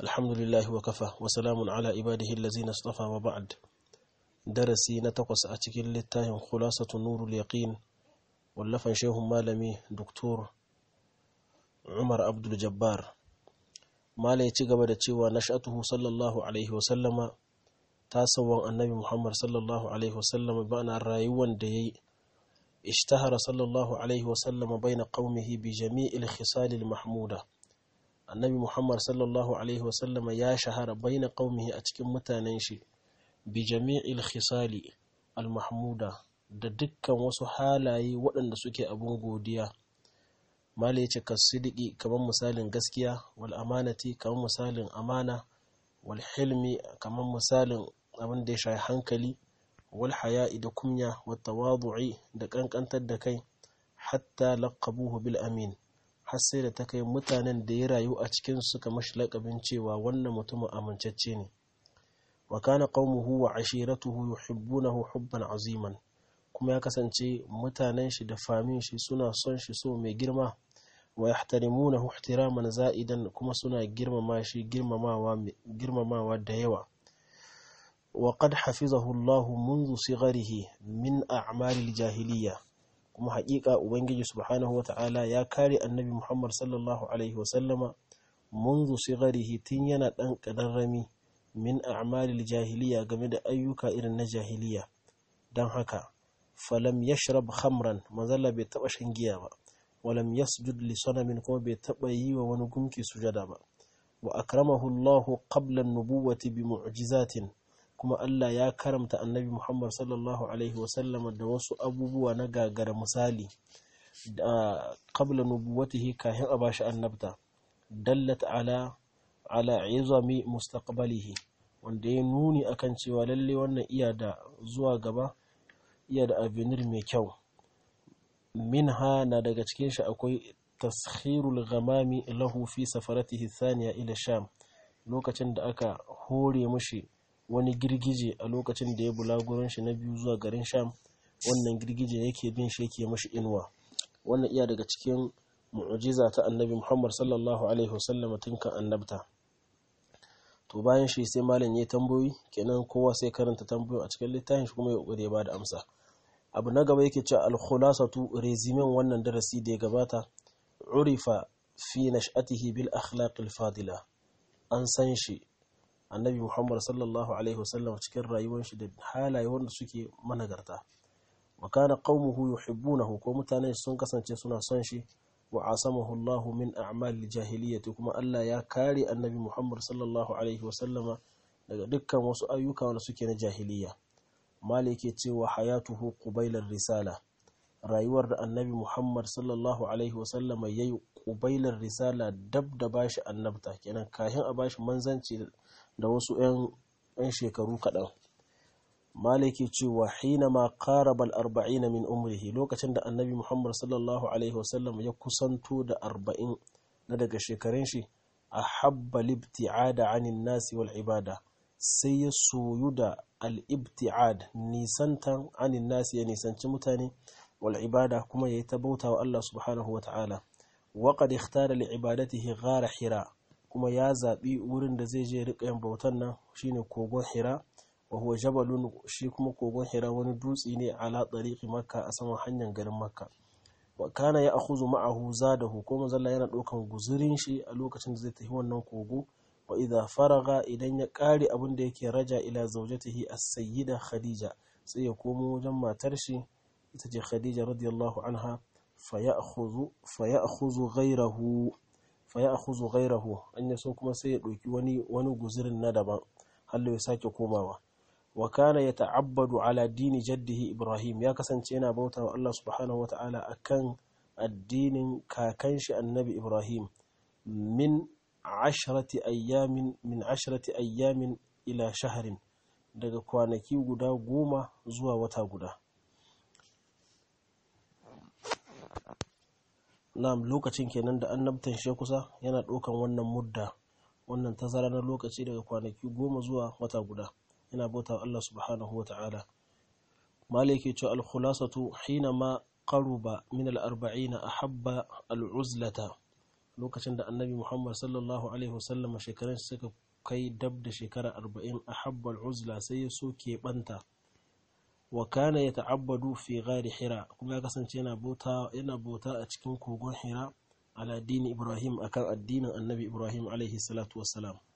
الحمد لله وكفى وسلام على عباده الذين اصطفى وبعد درسي نتقص أتكل للتاهم خلاصة نور اليقين واللفن شيخ مالمي دكتور عمر عبد الجبار ما لا يتقب دتشوى نشأته صلى الله عليه وسلم تاسوا النبي محمد صلى الله عليه وسلم بأن الرايوان دي اشتهر صلى الله عليه وسلم بين قومه بجميع الخصال المحمودة annabi muhammad sallallahu alaihi wasallama ya shahara baina qaumihi a cikin mutanen shi bi jami'il khisali al-mahmuda da dukkan wasu halaye waɗanda suke abun godiya mala yace kasidiki kamar misalin gaskiya wal amanati kamar misalin amana wal hilmi kamar misalin abin da ya shafi hankali wal haya'i da kunya wat tawadu'i da kankantar da kai hatta laqabuhu bil amin har sai da ta kai mutanen da ya rayu a cikin suka mashi laƙabin cewa wannan mutumin amincacce ne wa kana qaumuhu wa ashiratuhu yuhibbunahu hubban aziman kuma ya kasance mutanen shi da famin shi suna son shi so mai girma wa yahtarimunahu ihtiraman za'idan kuma suna girmama shi girmamawa girmamawa da yawa wa qad hafizahu Allah منذ صغره min a'malil jahiliyya kuma haƙiƙa ubangiji subhanahu wata'ala ya kare annabi muhammad sallallahu alaihi wasallama munzu sigarihi tun yana ɗan ƙadarrami min a'malil jahiliya game da ayyuka irin na jahiliya don haka falam yashrab khamran manzala bai taɓa shan giya ba walam yasjud li sanamin kuma bai taɓa yi wa wani gunki sujada ba wa akramahu Allahu qabla an-nubuwati bi mu'jizatin kuma Allah ya karamta annabi Muhammad sallallahu Alaihi wasallama da wasu abubuwa na gagara misali da qabla nubuwatihi kahin a bashi annabta dallat ala ala izami mustaqbalihi wanda ya nuni akan cewa lalle wannan iya da zuwa gaba iya da avenir mai kyau minha na daga cikin shi akwai taskhirul ghamami lahu fi safaratihi thaniya ila sham lokacin da aka hore mushi wani girgije a lokacin da ya bulagurin shi na biyu zuwa garin sham wannan girgije yake bin shi yake mashi inuwa wannan iya daga cikin mu'jiza ta annabi muhammad sallallahu alaihi wasallam tun kan annabta to bayan shi sai malam ya tambayoyi kenan kowa sai karanta tambayoyi a cikin littafin shi kuma ya kokari ya bada amsa abu na gaba yake cewa al-khulasatu rezimin wannan darasi da ya gabata urifa fi nash'atihi bil akhlaq al-fadila an san shi annabi muhammad sallallahu alaihi wasallam cikin rayuwar shi da halaye wanda suke managarta wa kana qaumuhu yuhibbunahu ko mutane sun kasance suna son shi wa asamahu Allahu min a'mal jahiliyyati kuma Allah ya kare annabi muhammad sallallahu alaihi wasallama daga dukkan wasu ayyuka wanda suke na jahiliya malike cewa hayatuhu qubailar risala rayuwar da annabi muhammad sallallahu alaihi wasallama yayi qubailar risala dab da bashi annabta kenan kahin a bashi manzanci da wasu 'yan shekaru kaɗan malaki cewa hina ma qarabal arba'ina min umrihi lokacin da annabi muhammad sallallahu alaihi wasallam ya kusanto da arba'in na daga shekarun shi a habba libti'ada anin nasi wal ibada sai ya soyu da al-ibti'ad nisantan anin nasi ya nisanci mutane wal ibada kuma ya yi ta bauta wa Allah subhanahu wa ta'ala wa qad ikhtara li ibadatihi ghara hira kuma ya zaɓi wurin da zai je riƙa yin bautan nan shine kogon hira wa huwa jabalun shi kuma kogon hira wani dutse ne ala tariqi makka a saman hanyar garin makka wa kana ya akhuzu ma'ahu zadahu ko manzalla yana ɗaukan guzurin shi a lokacin da zai tafi wannan kogo wa idza faraga idan ya ƙare abin da yake raja ila zawjatihi as-sayyida khadija sai ya komo wajen matar shi ita ce khadija radiyallahu anha fa ya'khudhu fa ya'khudhu ghayrahu fa ya akhuzu ghairahu an yaso kuma sai ya ɗauki wani wani guzurin na daban hallo ya sake komawa wa kana yata'abbadu ala dini jaddihi ibrahim ya kasance yana bauta wa Allah subhanahu wata'ala akan addinin kakan shi annabi ibrahim min ashrati ayyamin min ashrati ayyamin ila shahrin daga kwanaki guda goma zuwa wata guda na'am lokacin kenan da annabtan shi kusa yana ɗaukan wannan mudda wannan tazara na lokaci daga kwanaki goma zuwa wata guda yana bauta Allah subhanahu wata'ala malike ce al-khulasatu hina ma qaruba min al-arba'in ahabba al-uzlata lokacin da annabi muhammad sallallahu alaihi wasallam shekarun suka kai dab da shekara arba'in a habbal uzla sai ya so keɓanta wa kana ya ta'abbadu fi gari hira kuma ya kasance yana bauta a cikin kogon hira ala dini ibrahim akan addinin annabi ibrahim alaihi salatu wassalam